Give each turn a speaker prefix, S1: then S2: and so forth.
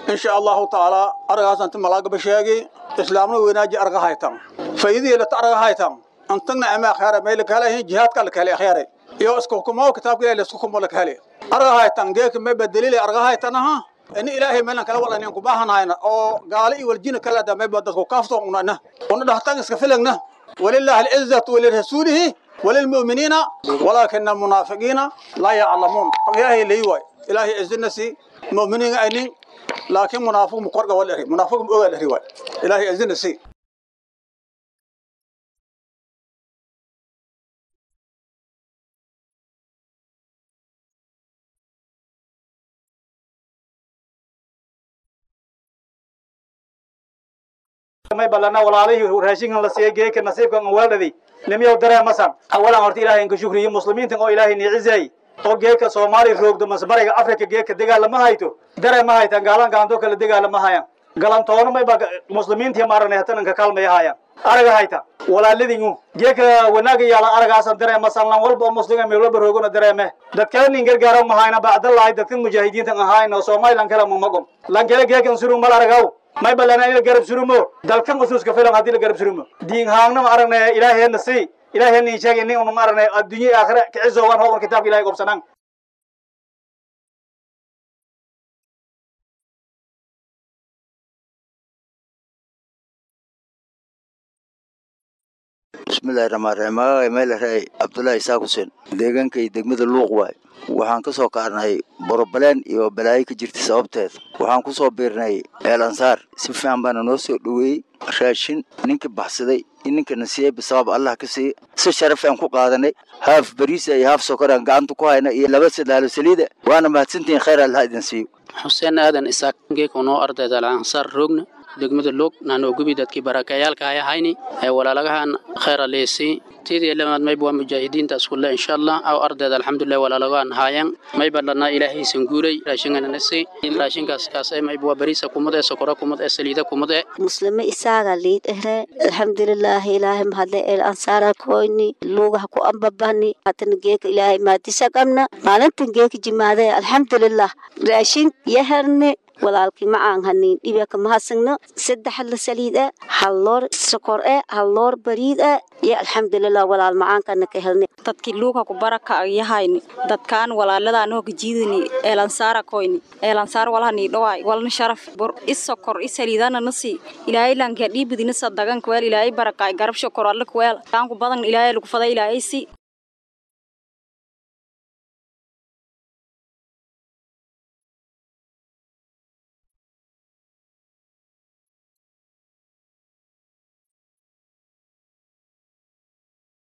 S1: insha allahu tacaala aragaasanta malaagaba sheegi islaamna weynaaji arga haytan faydihii lata arga haytan antagna ama akhyara mayla kahalahin jihaadka la kahale akhyare iyo isku hukumo kitaabka ilahi laisku hukumo la kahale arga haytan geeka may badalile arga haytanaha ini ilaahay meelan kala walanin ku baahanayna oo gaali iyo waljina kala damay ba dadku kaafto unana una dhahtan iska filagna ولله العزة ولرسوله وللمؤمنين ولكن المنافقين لا يعلمون إلهي ليوي إلهي عزنا سي مؤمنين أينين لكن منافق مقرقة ولا هي منافق أول هي إلهي عزنا سي
S2: may balana walaalihii raashinkan la siiyey geeka nasiibkan weeldhadi nimiyow dareemasan awalan horta ilaahay inka shukriyo muslimiintan oo ilaahay niicizay oo geeka soomaali roogdo masbariga afrika geeka dagaalama hayto dareema haytan gaalan gaanto kale dagaalama hayan galantoona mayba muslimiintii maarane hatananka kalmaya hayan araga hayta walaaladingu geeka wanaaga yaala aragaasan dareemasan lan walba oo muslima meel walba roogona dareeme dadkale nin gargaaro mahayna bacdalahay dadkan mujaahidiintan ahayn oo somalilan kale mamagom lan kale geekan suru mal aragaw may balana in la garab surumo dalkan usuuska filan haddii la garab surumo diin haangna ma aragnay ilaaheenna si ilaaheenna in sheegay nin una ma aragnay adduunye aakhira kicisowan howar kitaabka ilahay qobsanaan
S3: bismillahi raxmaan raxiim magacay meelaraay cabdullaahi isaaq xuseen deegaankay degmada luuq waay waxaan ka soo kaarnay borobaleen iyo balaayo ka jirta sababteed waxaan ku soo biirnay eel ansaar si fiican baana noo soo dhoweeyey raashin ninkii baxsaday in ninkana siiyey bisabab allah ka siiye si sharaf aan ku qaadanay haaf bariisa iyo haaf sokoraan gacanta ku hayna iyo laba sadaalo saliida waana mahadsantihiin khayr allah idin siiyo
S4: xuseen aadan isaaq geekunoo ardayda ansaar roogna degmada loog naanoo gubi dadkii barakayaalka ay ahayni ee walaalagahan khayra leesii tidii lamaad mayba waa mujaahidiinta iskulle insha allah aw ardayda alxamdulilah walaalagahan haayan mayba dhanaa ilaahaysan guuray raashingananasi raashinkaas kaasay mayba waa bariisa kumad ee sokora kumad ee saliida kumad ee
S5: muslime isaaga liid ehre alxamdulilaahi ilaahay mahadle el ansaara koyni luugaha ku ambabani hatana geeka ilaahay maadisa qabna maalintan geeka jimaade alxamdulilah raashin yaharne walaalkii ma aan hanin dhibaka mahadsanno saddex la saliid ah hal loor sokor ah hal loor bariid ah iyo alxamdulilah walaal macaankana ka helnay
S6: dadkii luuga ku baraka yahayni dadkaan walaaladaan oo gajiidani eelansaara koyni eelansaar walahani dhawaay walna sharaf bur is sokor is saliidana nasi ilaahay lanka dhiibidina sadagan kweel ilaahay barakaay garab shokor alla kweel taanku badan ilaahay lagu faday ilaahay si